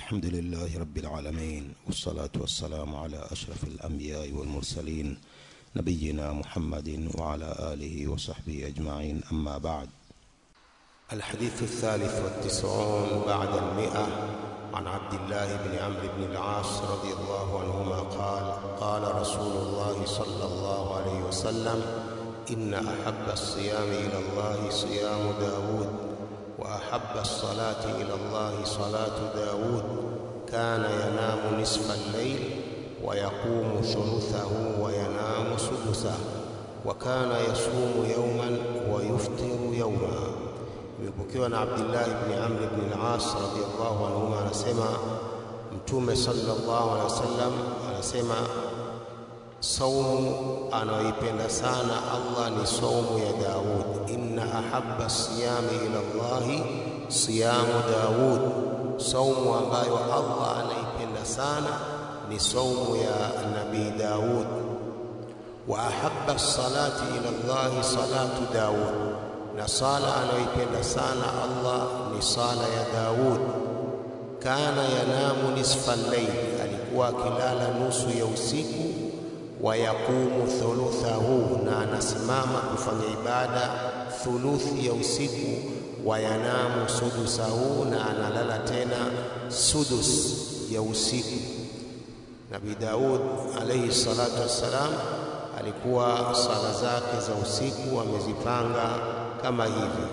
الحمد لله رب العالمين والصلاة والسلام على أشرف الأنبياء والمرسلين نبينا محمد وعلى آله وصحبه أجمعين أما بعد الحديث الثالث والتسعون بعد المئة عن عبد الله بن عمرو بن العاص رضي الله عنهما قال قال رسول الله صلى الله عليه وسلم إن أحب الصيام إلى الله صيام داود وأحب الصلاة إلى الله صلاة داود كان ينام نصف الليل ويقوم ثلثه وينام سدسه وكان يصوم يوما ويفطر يوما imepokewa na Abdullah ibn Amr ibn al-As radhiyallahu anhuma anasema Mtume sallallahu alaihi wasallam anasema saumu anayoipenda sana Allah ni saumu ya Daud inna ahabba siyami ila Allah siyamu Daud saumu ambayo Allah anaipenda sana ni saumu ya Nabii Daud wa ahabba salati ila Allah salatu Daud na sala anayoipenda sana Allah ni sala ya Daud. Kana yanamu nisfa al-layl, alikuwa akilala nusu ya usiku. Wa yaqumu thuluthahu, na anasimama kufanya ibada thuluthi ya usiku. Wa yanamu sudusahu, na analala tena sudus ya usiku. Nabii Daud alayhi salatu wassalam alikuwa sala zake za usiku amezipanga kama hivi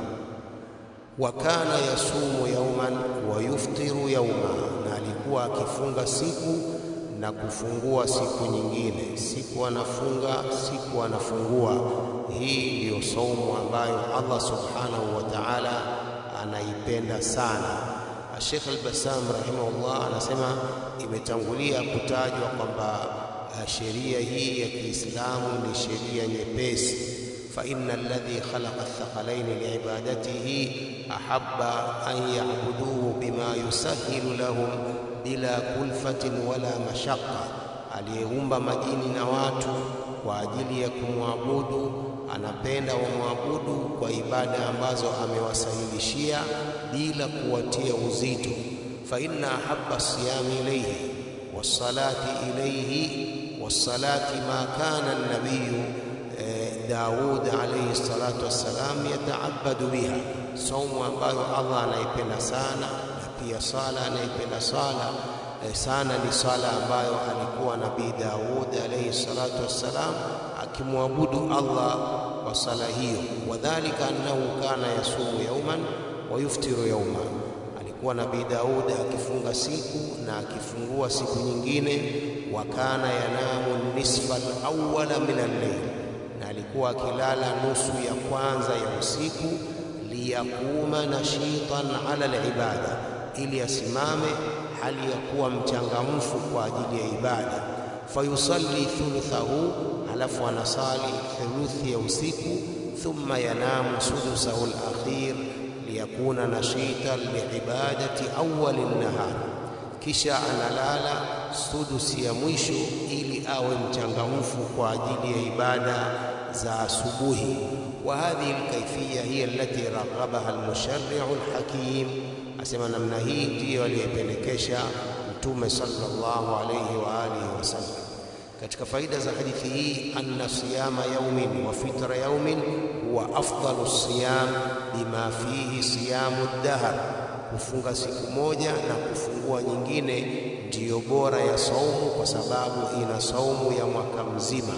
wa kana yasumu yauman wa yuftiru yauma, na alikuwa akifunga siku na kufungua siku nyingine, siku anafunga siku anafungua. Hii ndiyo saumu ambayo Allah subhanahu wa ta'ala anaipenda sana. Sheikh Al-Bassam rahimahullah anasema imetangulia kutajwa kwamba sheria hii ya Kiislamu ni sheria nyepesi فإن الذي خلق الثقلين لعبادته أحب أن يعبدوه بما يسهل لهم بلا كلفة ولا مشقة aliyeumba majini na watu kwa ajili ya kumwabudu anapenda wamwabudu kwa ibada ambazo amewasahilishia bila kuwatia uzito fa inna ahabba siyami ilayhi wassalati ilayhi wassalati ma kana an-nabiyyu Daud alayhi salatu wassalam yataabadu biha, saumu ambayo Allah anaipenda sana, na pia sala anaipenda sala e, sana ni sala ambayo alikuwa Nabii Daud alayhi salatu wassalam akimwabudu Allah kwa sala hiyo. Wadhalika annahu kana yasumu yauman wa yuftiru yauman, alikuwa Nabii Daud akifunga siku na akifungua siku nyingine. Wa kana yanamu nisfa al-awwala min al-layl na alikuwa akilala nusu ya kwanza ya usiku, liyakuma nashitan ala alibada, ili asimame hali ya kuwa mchangamfu kwa ajili ya ibada. Fayusalli thuluthahu, halafu anasali thuluthi ya usiku. Thumma yanamu sudusahu alakhir liyakuna nashitan liibadati awwali nahar, kisha analala sudusi ya mwisho ili awe mchangamfu kwa ajili ya ibada za asubuhi. wa hadhihi alkayfiyya hiya allati raghabaha almusharri'u alhakim, asema namna hii ndiyo aliyependekesha Mtume sallallahu alayhi wa alihi wasallam. Katika faida za hadithi hii, anna siyama yaumin wa fitra yaumin huwa afdalu siyam bima fihi siyamu dahr, kufunga siku moja na kufungua nyingine ndiyo bora ya saumu kwa sababu ina saumu ya mwaka mzima.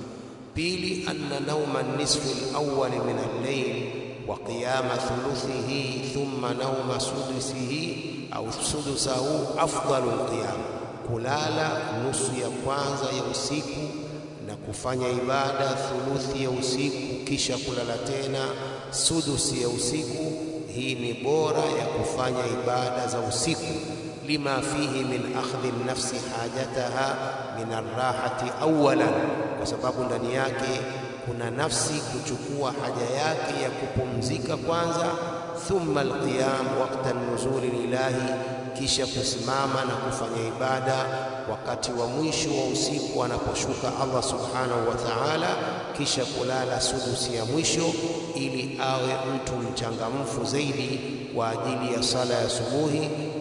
Pili, anna nauma nisfi al-awwal min al-layl wa qiyama thuluthihi thumma nauma sudusihi au sudusahu afdalu al-qiyam, kulala nusu ya kwanza ya usiku na kufanya ibada thuluthi ya usiku kisha kulala tena sudusi ya usiku, hii ni bora ya kufanya ibada za usiku lima fihi min akhdhi nafsi hajataha min arrahati awalan, kwa sababu ndani yake kuna nafsi kuchukua haja yake ya kupumzika kwanza. Thumma alqiyam waqta nuzuli lilahi, kisha kusimama na kufanya ibada wakati wa mwisho wa usiku anaposhuka Allah subhanahu wa ta'ala, kisha kulala sudusi ya mwisho ili awe mtu mchangamfu zaidi kwa ajili ya sala ya subuhi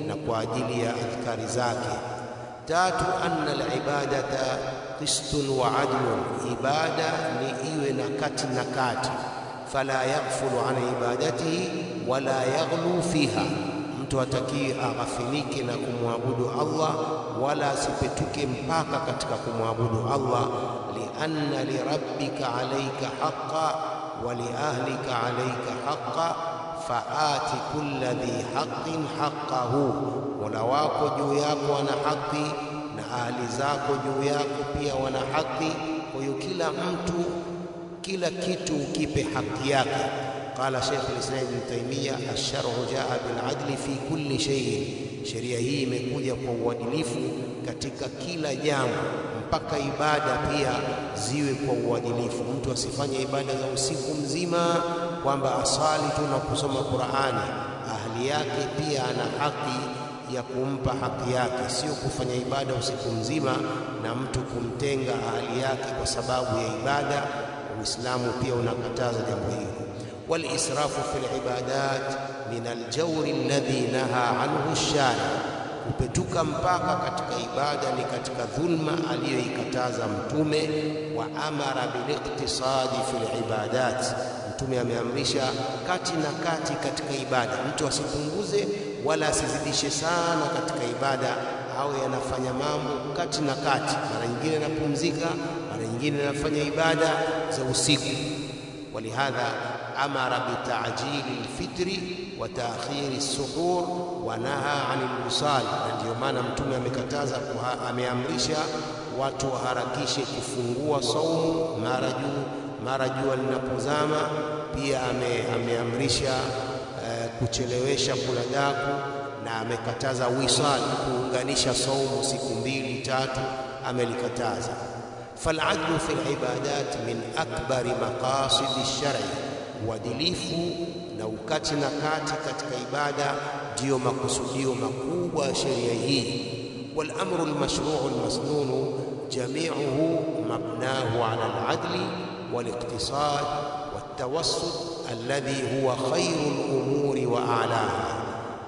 na kwa ajili ya adhkari zake. Tatu, anna alibadata qistun wa adlun, ibada ni iwe na kati na kati. Fala yaghfulu an ibadatihi wala yaghlu fiha, mtu hatakii aghafilike na kumwabudu Allah wala asipetuke mpaka katika kumwabudu Allah. lianna lirabbika alayka haqqa wa liahlika alayka haqqa faati kulla dhi haqqin haqqahu, mola wako juu yako wana haki na ahli zako juu yako pia wana haki. Kwa hiyo kila mtu kila kitu ukipe haki yake. Qala Sheikh al-Islam Ibn Taymiyyah, ash-shar'u jaa bil adli fi kulli shay'in, sheria hii imekuja kwa uadilifu katika kila jambo, mpaka ibada pia ziwe kwa uadilifu. Mtu asifanye ibada za usiku mzima kwamba asali tu na kusoma Qur'ani. Ahli yake pia ana haki ya kumpa haki yake, sio kufanya ibada usiku mzima na mtu kumtenga ahli yake kwa sababu ya ibada. Uislamu pia unakataza jambo hilo. Walisrafu fi libadat min aljawri alladhi naha anhu ash-shari, kupetuka mpaka katika ibada ni katika dhulma aliyoikataza Mtume. Wa amara biliqtisadi fi libadat, Mtume ameamrisha kati na kati katika ibada, mtu asipunguze wala asizidishe sana katika ibada, awe anafanya mambo kati na kati. Mara nyingine anapumzika, mara nyingine anafanya ibada za usiku. Walihadha amara bitajili lfitri wa taakhiri suhur wa naha anil wisal, na ndiyo maana Mtume amekataza, ameamrisha watu waharakishe kufungua saumu mara juu mara jua linapozama. Pia ame, ameamrisha uh, kuchelewesha kula daku na amekataza wisal, kuunganisha saumu siku mbili tatu, amelikataza. Faladlu fi libadat min akbari maqasidi lshari, uadilifu na ukati na kati katika ibada ndiyo makusudio makubwa ya sheria hii. Walamru lmashruu lmasnunu jamiuhu mabnahu ala aladli waliktisad waltawassut alladhi huwa khairu lumuri wa alaha,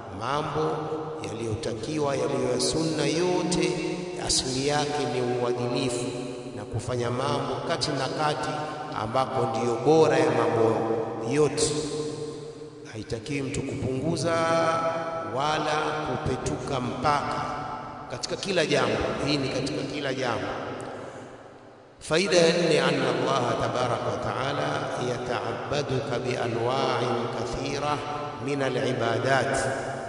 mambo yaliyotakiwa yaliyo ya sunna yote asili yake ni uadilifu na kufanya mambo kati na kati, ambako ndiyo bora ya mambo yote. Haitakiwi mtu kupunguza wala kupetuka mpaka katika kila jambo. Hii ni katika kila jambo. Faida ya nne, anna Allaha tabaraka wa taala yataabaduka bianwa'in kathira min alibadat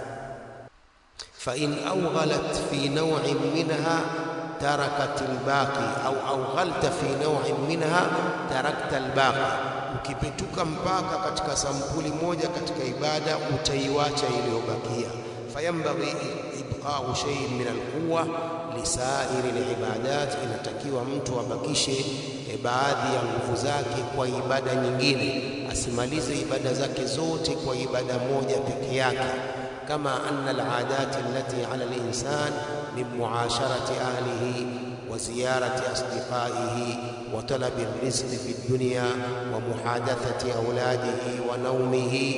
fa in awghalat fi naw'in minha tarakat albaqi au awghalta fi naw'in minha tarakta albaqi, ukipetuka mpaka katika sampuli moja katika ibada utaiwacha iliyobakia. Fayambaghi ibqa'u shay'in min alquwa lisairi libadat, inatakiwa mtu abakishe baadhi ya nguvu zake kwa ibada nyingine, asimalize ibada zake zote kwa ibada moja peke yake. Kama anna aladat allati ala alinsan min muasharati ahlihi wa ziyarati asdiqaihi wa talabi rizqi fi dunya wa muhadathati auladihi wa naumihi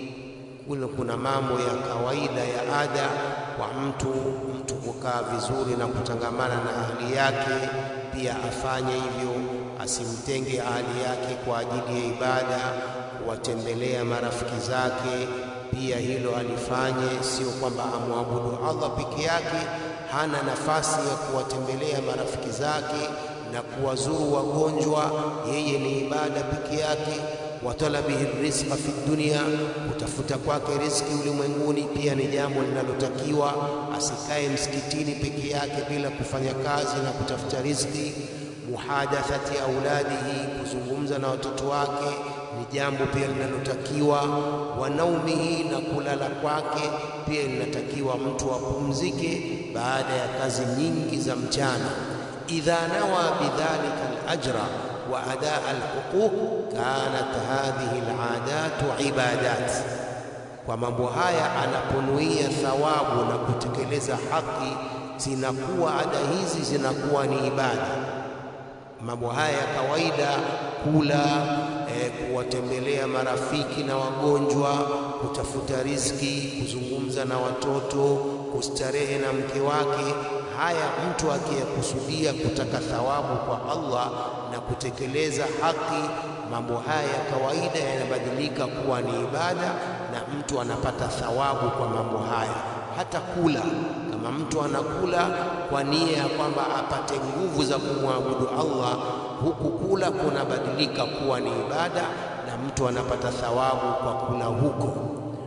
kule kuna mambo ya kawaida ya ada kwa mtu mtu kukaa vizuri na kutangamana na ahli yake, pia afanye hivyo, asimtenge ahli yake kwa ajili ya ibada, kuwatembelea marafiki zake, pia hilo alifanye. Sio kwamba amwabudu Allah peke yake, hana nafasi ya kuwatembelea marafiki zake na kuwazuru wagonjwa, yeye ni ibada peke yake wa talabihi rizqa fi dunya, kutafuta kwake riziki ulimwenguni pia ni jambo linalotakiwa. Asikae msikitini peke yake bila kufanya kazi na kutafuta riziki. Muhadathati auladihi, kuzungumza na watoto wake ni jambo pia linalotakiwa. Wa naumihi, na kulala kwake pia linatakiwa mtu apumzike baada ya kazi nyingi za mchana. Idha nawa bidhalika alajra wa adaa alhuquq kanat hadhihi aladatu ibadat, kwa mambo haya anaponuia thawabu na kutekeleza haki, zinakuwa ada hizi zinakuwa ni ibada. Mambo haya ya kawaida, kula eh, kuwatembelea marafiki na wagonjwa, kutafuta riziki, kuzungumza na watoto, kustarehe na mke wake. Haya mtu akiyekusudia kutaka thawabu kwa Allah na kutekeleza haki, mambo haya ya kawaida yanabadilika kuwa ni ibada na mtu anapata thawabu kwa mambo haya. Hata kula, kama mtu anakula kwa nia ya kwamba apate nguvu za kumwabudu Allah, huku kula kunabadilika kuwa ni ibada na mtu anapata thawabu kwa kula huko.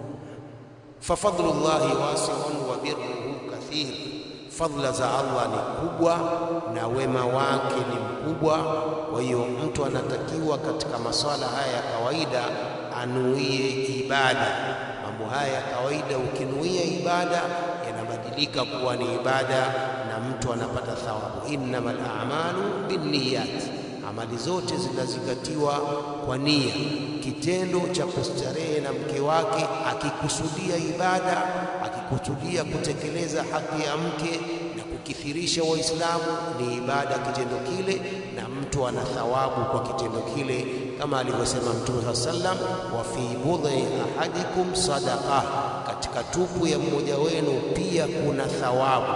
Fafadlullahi wasiun wa birruhu kathir, fadla za Allah ni kubwa na wema wake ni mkubwa. Kwa hiyo mtu anatakiwa katika maswala haya ya kawaida anuie ibada. Mambo haya ya kawaida ukinuia ibada yanabadilika kuwa ni ibada na mtu anapata thawabu. innamal a'malu binniyat, amali zote zinazingatiwa kwa nia. Kitendo cha kustarehe na mke wake akikusudia ibada, akikusudia kutekeleza haki ya mke na kukithirisha Waislamu ni ibada kitendo kile, na mtu ana thawabu kwa kitendo kile, kama alivyosema Mtume saa sallam, wa fi budhi ahadikum sadaqa, katika tupu ya mmoja wenu pia kuna thawabu.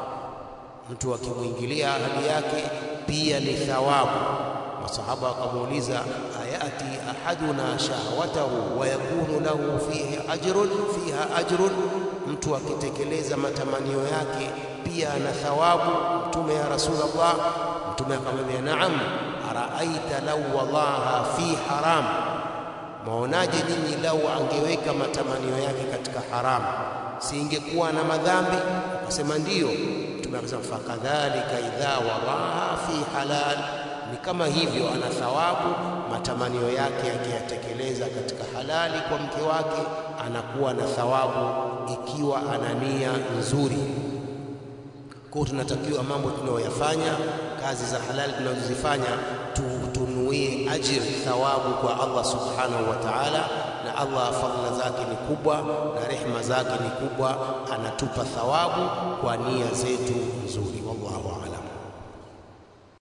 Mtu akimwingilia ahadi yake pia ni thawabu. Masahaba wakamuuliza, ayati ahaduna shahwatahu wa yakunu lahu fihi ajrun fiha ajrun, mtu akitekeleza matamanio yake pia ana thawabu. Mtume ya Rasulullah, Mtume akamwambia naam, araaita lau wadaha fi haram, maonaje nyinyi lau angeweka matamanio yake katika haramu, si ingekuwa na madhambi? Akasema ndiyo. Mtume akasema fakadhalika idha wadaha fi halal ni kama hivyo, ana thawabu matamanio yake akiyatekeleza katika halali kwa mke wake, anakuwa na thawabu ikiwa ana nia nzuri. Kwa hiyo tunatakiwa mambo tunayoyafanya, kazi za halali tunazozifanya, tunuie ajiri, thawabu kwa Allah subhanahu wa ta'ala, na Allah fadhila zake ni kubwa na rehema zake ni kubwa, anatupa thawabu kwa nia zetu nzuri. Wallahu a'lam.